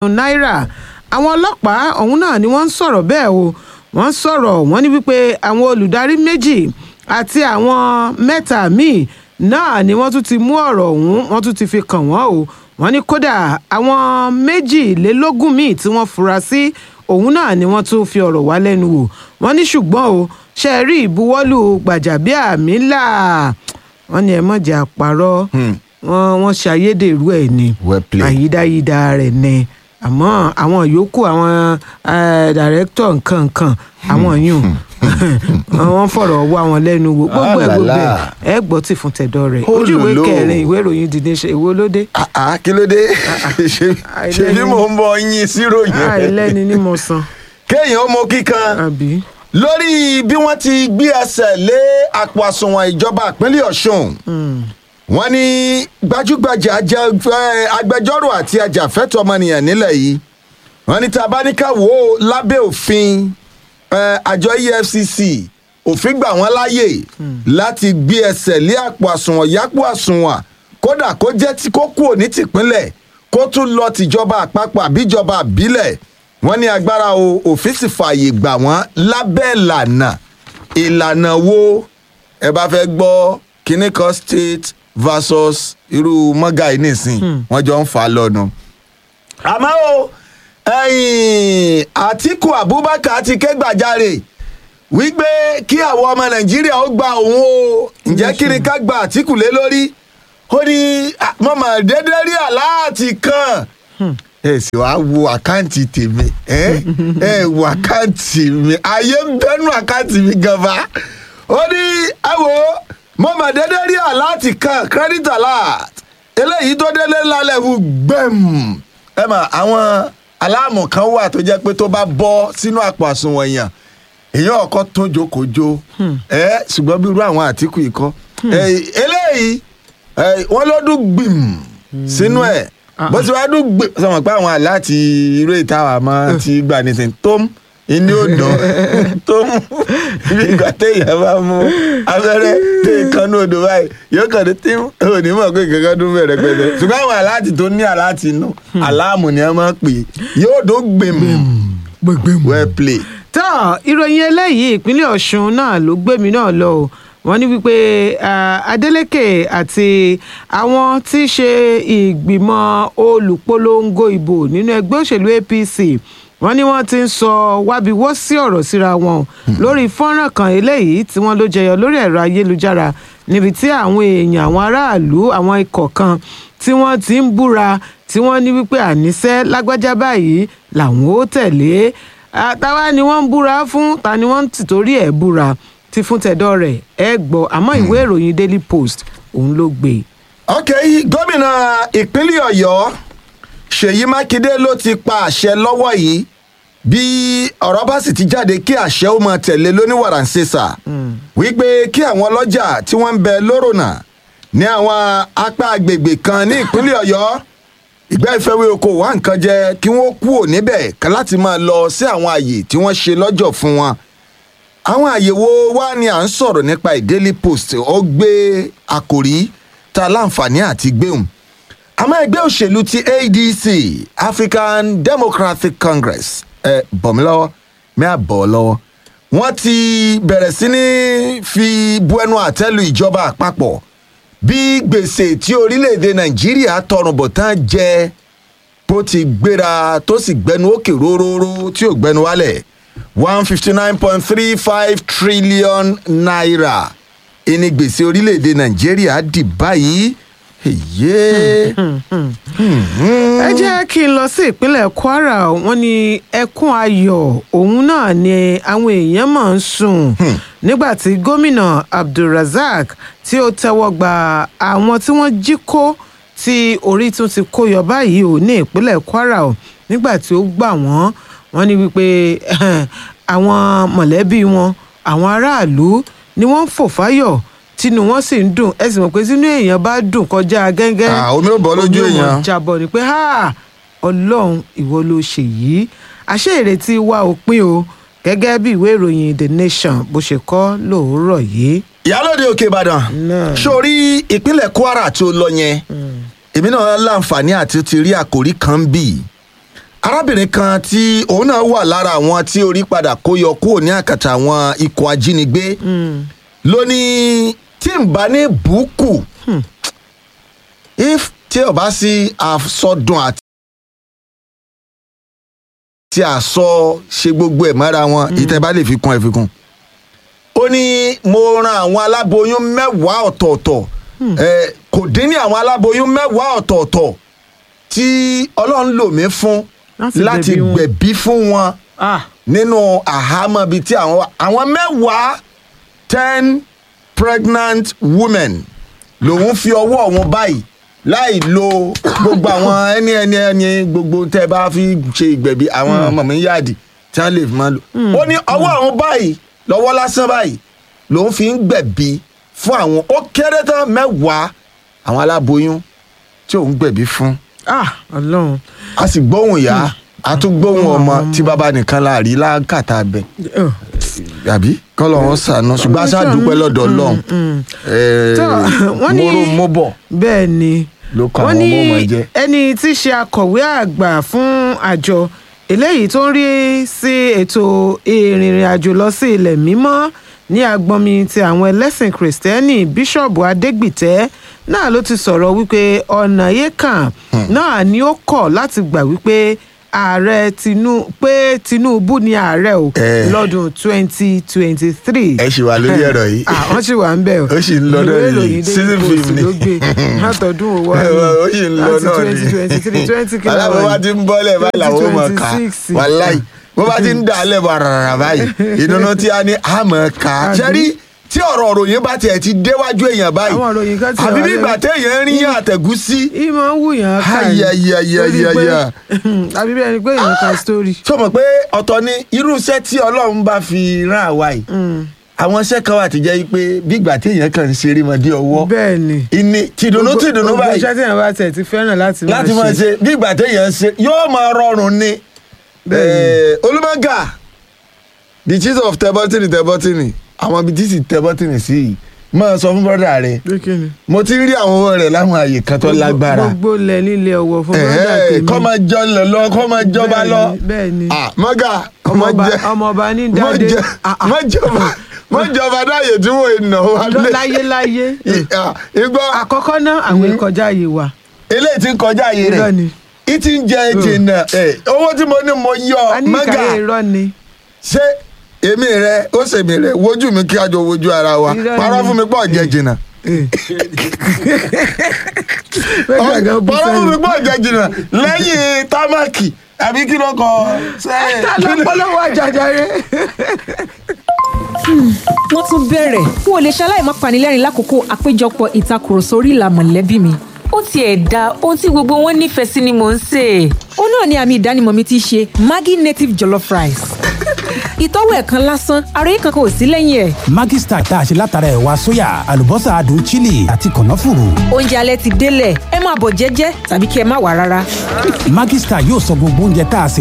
náírà àwọn ọlọ́pàá ọ̀hún náà ni wọ́n ń sọ̀rọ̀ bẹ́ẹ̀ o wọ́n sọ̀rọ̀ wọ́n ní wípé àwọn olùdarí méjì àti àwọn mẹ́ta míì náà ni wọ́n tún ti mú ọ̀rọ̀ ọ̀hún wọ́n tún ti fi kàn wọ́n o wọ́n ní kódà àwọn méjìlélógún míì tí wọ́n fura sí òun náà ni wọ́n tún fi ọ̀rọ̀ wá lẹ́nu wò wọ́n ní ṣùgbọ́n o ṣe rí ìbuwọ́lù gbàjàbíàmílà wọ́n ní ẹ mọ̀jẹ̀ àpárọ̀ wọ́n wọ́n ṣe ayédèrú ẹ̀ ni Well played. àyídáyídá rẹ̀ ni àmọ́ àwọn yòókù àwọn dàrẹ́tọ̀ nǹkan nǹkan àwọn yùn wọ́n fọ̀rọ̀ wá wọn lẹ́nu wò gbogbo ẹ̀ gbogbo ẹ̀ Alala. ẹ gbọ́ tì fún tẹ̀dọ̀ rẹ̀ Ó ojú ìwé lò lò. kẹrin ìwé ìròyìn dìde ṣe èwo ló dé Ah, ah, kí ló dé ṣe ṣe bí mò ń bọ yín síròyìn àìlẹ́ni ní mo san kéèyàn ó mọ kíkan àbí. lórí bí wọ́n ti gbé ẹsẹ̀ lé àpò àsùnwọ̀n ìjọba ìpínlẹ̀ ọ̀ṣun wọ́n ní gbajúgbajà ajá- ẹ, agbẹjọ́rò àti ajàfẹ́tọ̀ọ́ ọmọnìyàn nílẹ̀ yìí wọ́n ní tá a bá ní ká wò ó lábẹ́ òfin ẹ, àjọ efcc òfin gbà wọ́n láàyè láti gbé ẹsẹ̀ lé àpò àsùnwọ̀n yápò àsùnwọ̀n kódà kó jẹ́ tí kó kúrò ní tìpínlẹ̀ kó tún lọ tìjọba àpapọ̀ àbíjọba àbílẹ̀ wọ́n ní agbára o òfin sì fààyè gbà wọ́n lábẹ́ ìlànà ìlànà wo ẹ bá fẹ́ gbọ́ kíní kan state versus irú mọ́gà yìí nìsín wọ́n jọ ń fà á lọ́nu. àmọ́ o ẹ̀yìn àtìkù abubakar ti ké gbàjarè wípé kí àwọn ọmọ nàìjíríà ó gba òun o ǹjẹ́ kí ni ká gba àtìkù lé lórí ó ní "Ah, mo mà dédé rí aláàtì kan ẹ sì wá wo àkáǹtì tèmi ẹ ẹ wo àkáǹtì mi ayé ń bẹnu àkáǹtì mi gan fa ó ní ẹ wo mo mà dédé rí aláàtì kan credit alert eléyìí tó délé lálẹ́ wù gbẹ̀m ẹ mà àwọn aláàmù kan wà tó jẹ́ pé tó bá bọ́ sínú àpò àsùnwọ̀n èèyàn èèyàn ọkọ tó jókòjó ẹ ṣùgbọ́n bí irú àwọn àtìkù yìí kọ́ ẹ, eléyìí ẹ, wọ́n ló dún gbìm sínú ẹ̀ bó ti wá dún gbìm sọmọ pé àwọn aláàtì irú ìtawà máa ti gbà nísìnyí tó ń inú odò tó ń bí ìgbà téèyàn bá mú abẹ́rẹ́ tó ìkànnì odò báyìí yóò kàn dé tí ò ní mọ̀ pé kankan dún bẹ̀rẹ̀ pẹ̀lẹ́ ṣùgbọ́n àwọn aláàtì tó ní aláàtì inú aláàmù ni wọ́n máa ń pè é yóò dún gbìm well play. tó ìròyìn eléyìí ìpínlẹ̀ ọ̀ṣun náà ló gbé mi náà lọ o wọ́n ní wípé ah, adeleke àti àwọn tí í ṣe ìgbìmọ̀ olùpolongo ìbò nínú ẹgbẹ́ òṣèlú apc wọ́n ní wọ́n ti ń sọ wábiwọ́ sí ọ̀rọ̀ síra wọn o lórí fọ́nrán kan eléyìí tí wọ́n ló jẹyọ lórí ẹ̀rọ ayélujára níbi tí àwọn èèyàn àwọn aráàlú àwọn ikọ̀ kan tí wọ́n ti ń búra tí wọ́n ní wípé àníṣe lágbájá báyìí làwọn ó tẹ̀lé Ah, táwa ni wọ́n ń búra fún ta ni wọ́n ń tìtorí ẹ̀ búra ti fún tẹ̀dọ̀ rẹ̀ ẹ gbọ́ àmọ́ ìwé ìròyìn daily post òun ló gbé e. ok gómìnà ìpínlẹ̀ ọ̀yọ́ ṣèyí mákindé ló ti pa àṣẹ lọ́wọ́ yìí bí ọ̀rọ̀ bá sì ti jáde kí àṣẹ ó máa tẹ̀lé lóníwàràǹṣeṣà wípé kí àwọn ọlọ́jà tí wọ́n ń bẹ lórònà ní àwọn apá agbègbè kan ní ìpínlẹ̀ ọ̀yọ́ ìgbà ìfẹ́wé oko wá nǹkan jẹ kí wọ́n kúrò níbẹ̀ kan láti máa lọ sí àwọn àyè tí wọ́n ṣe lọ́jọ́ fún wọn àwọn àyèwò wa ni à ń sọ̀rọ̀ nípa ìdaily post ó gbé àkòrí ta láǹfààní àti gbéhùn àmọ́ ẹgbẹ́ òṣèlú ti adc african democratic congress ẹ bọ̀ mí lọ́wọ́ mi à bọ̀ ọ́ lọ́wọ́ wọ́n ti bẹ̀rẹ̀ sí ní fi bu ẹnu àtẹ́lu ìjọba àpapọ̀ bí gbèsè tí orílẹ̀-èdè nàìjíríà tọrùn bọ̀ tán jẹ bó ti gbéra tó sì gbẹnu òkè róróró tí ò gbẹnu wálẹ̀ one fifty nine point three five trillion naira ìní gbèsè orílẹ̀-èdè nàìjíríà dì báyìí èyí. ẹ jẹ́ kí n lọ sí ìpínlẹ̀ kwara wọ́n ní ẹkún ayọ̀ òun náà ni àwọn èèyàn máa ń sùn nígbà tí gómìnà abdulrasaq tí ó tẹ́wọ́ gba àwọn tí wọ́n jí kó tí orí tún ti kó yọ báyìí ò ní ìpínlẹ̀ kwara o nígbà tí ó gbà wọ́n wọ́n ní wípé àwọn mọ̀lẹ́bí wọn àwọn aráàlú ni wọ́n ń fò fáyọ̀ tínú wọn sì ń dùn ẹ sì mọ̀ pé tínú èèyàn bá dùn kọjá gẹ́gẹ́ Ah, omi ò bọ́ lójú omi ò mọ̀ èèyàn. jábọ̀ ni pé "Ha, ọlọ́run ìwọ ló ṣe yìí àṣé ìrètí wa ò pín o gẹ́gẹ́ bí ìwé ìròyìn the nation bó ṣe kọ́ lóòrọ̀ yìí. ìyálòde òkè ìbàdàn Náà. sórí ìpínlẹ̀ kwara tó lọ yẹn èmi náà láǹfààní àti ti rí àkòrí kan bì arábìnrin kan tí òun náà wà lára àwọn tí orí padà kó yọ kúrò ní àkàtà àwọn ikọ̀ ajínigbé ló ní tí n bá ní bùkù if tí ò bá sí àsọdùn àti tí àsọ ṣe gbogbo ẹ̀ mọ́ra wọn ìtẹ́ bá lè fi kún ẹ̀ fi kún ó ní mo ran àwọn aláboyún mẹ́wàá ọ̀tọ̀ọ̀tọ̀ ẹ̀, kò dín ní àwọn aláboyún mẹ́wàá ọ̀tọ̀ọ̀tọ̀ tí ọlọ́run lò mí fún Láti láti gbẹ̀bí wọn. gbẹ̀bí fún wọn ah nínú àhámọ́ bíi tí àwọn wà àwọn mẹ́wàá ten pregnant women lòun fi ọwọ́ wọn báyìí láì lo gbogbo àwọn ẹni ẹni ẹni gbogbo tẹ́ bá fi ṣe ìgbẹ̀bí àwọn mọ̀mí yáàdì tí wọ́n lè fi máa lò. ó ní ọwọ́ àwọn báyìí lọ́wọ́ lásán báyìí lòun fi ń gbẹ̀bí fún àwọn ó kéré tán mẹ́wàá àwọn aláboyún tí òun gbẹ̀bí fún ah ọlọ́run a sì gbóhùn ìyá a tún gbóhùn ọmọ tí bàbá nìkan la rí láǹkàtà bẹ Oh. àbí kọlọ wọn sànù ṣùgbọ́n aṣáà dúpẹ́ lọ́dọ̀ Ọlọ́run Tó, wọ́n ní- móró móbọ̀ bẹ́ẹ̀ ni ló kọ wọ́n àwọn ní ọmọ ọmọ jẹ. ẹni tí í ṣe akọ̀wé àgbà fún àjọ eléyìí tó ń rí sí ètò ìrìnrìn àjò lọ sí ilẹ̀ mímọ́ ní agbọnmi ti àwọn ẹlẹ́sìn kìrìsìtẹ́nì bíṣọ̀bù adégbìtẹ́ náà ló ti sọ̀rọ̀ wípé ọ̀nà yékàn náà ni ó kọ̀ láti gbà wípé ààrẹ Tinu- pé tinubu ni ààrẹ o Eh. lọ́dún twenty twenty three ẹ ṣì wà lórí ẹ̀rọ yìí. wọ́n sì wà ń bẹ̀ o Ó sì ń lọ náà Ìwé ni. ìròyìn Daily Season Post film ni. ló gbé látọdún owó ó sì ń lọ láti náà twenty twenty three twenty kìlọ̀ alábọ̀ bá ti ń bọ́lẹ̀ báyìí làwọn ò mọ̀ ká 2026. wàláì bó bá ti ń dà á lẹ́bọ̀ rárá báyìí ìdùnnú tí a ní àmọ́ ká Àbí? ṣẹ́rí tí ọ̀rọ̀ òròyìn bá tiẹ̀ ti déwájú èèyàn báyìí Àwọn ìròyìn kan ti àbí wà bí ìgbà lẹ́nu. téèyàn ń rí yàn àtẹ̀gúsí ìmọ̀ ń wù yàn ká Ay, ay, ay, ay, ay, ay. àbí bẹ́ẹ̀ ni pé èèyàn ka story. tó mọ̀ pé ọ̀tọ̀ ni irú iṣẹ́ tí ọlọ́run bá fi rán àwa yìí àwọn iṣẹ́ kan wà tó jẹ́ pé bí ìgbà téèyàn kàn ń ṣeré mọ́dé ọwọ́ bẹ́ẹ̀ ni ìní tìdùnnú tìdùnnú gbogbo báyìí iṣẹ́ tí èèyàn bá tẹ̀ ti fẹ́ràn láti máa láti máa ṣe bí ìgbà téèyàn ń ṣe yóò máa rọrùn ni. Bẹ́ẹ̀ni. Eh, olùmọ̀gà the chief of tẹ́bọ́tìnì tẹ́bọ́tìnì àwọn ibi tí sì tẹ́bọ́tìnì sí yìí máa sọ fún bọ́dà rẹ̀ pé kí ni. mo ti ń rí àwọn owó rẹ̀ láwọn àyè kan tó lágbára gbogbo lẹ nílé ọwọ́ fún Eh, bọ́dà eh, tèmi. kọ́ máa jọ lọ lọ kọ́ máa jọba lọ bẹ́ẹ̀ ni Ah, mọ́gà ọmọọba mọ́ jẹ́- ọmọọba ní mọ́ dáadé jẹ́- Ah, ah. mọ́ jọba mọ́ jọba dáyè tí wọ́n ń nà wá lé láyé láyé Ah, igbó àkọ́kọ́ náà àwọn ìkọjá yìí wà. eléyìí ti ń kọjá àyè Irọ́ rẹ̀ ni. ìtì ń jẹ jìnnà ẹ̀, owó tí mo ní mo yọ a ní mọ́gà ìkàyé irọ́ ni. ṣé èmi rẹ ó ṣèmi rẹ wojú mi kí a jọ wojú ara wa Irọ́ parọ́ ni. fún mi pọ̀ jẹ jìnnà Bẹ́ẹ̀ gan bú parọ́ fún mi sẹ́nu. pọ̀ jẹ jìnnà lẹ́yìn támákì àbí kí ló kọ sẹ́yìn. ta ló polówó àjàjà rẹ. wọ́n tún bẹ̀rẹ̀ n ò lè ṣaláì má panilẹ́rìn lákòókò àpéjọpọ̀ ìtakùrọ̀sọ orí ìlà mọ̀lẹ́bí mi. ó tiẹ̀ da ohun tí gbogbo wọn nífẹ̀ẹ́ sí ni mò ń sè é. ó náà ni àmì ìdánimọ̀ mi ti ṣe maggi native jollof rice. ìtọ́wò ẹ̀ kan lásán ara yìí kankan ò sí lẹ́yìn ẹ̀. Maggi Star tá a ṣe látara ẹ̀wà sóyà àlùbọ́sà adùn chili àti kànáfùrù. oúnjẹ alẹ́ ti délẹ̀ ẹ máa bọ̀ jẹ́jẹ́ tàbí kí ẹ má wà rárá. Maggi Star yóò sọ gbogbo oúnjẹ tá a sè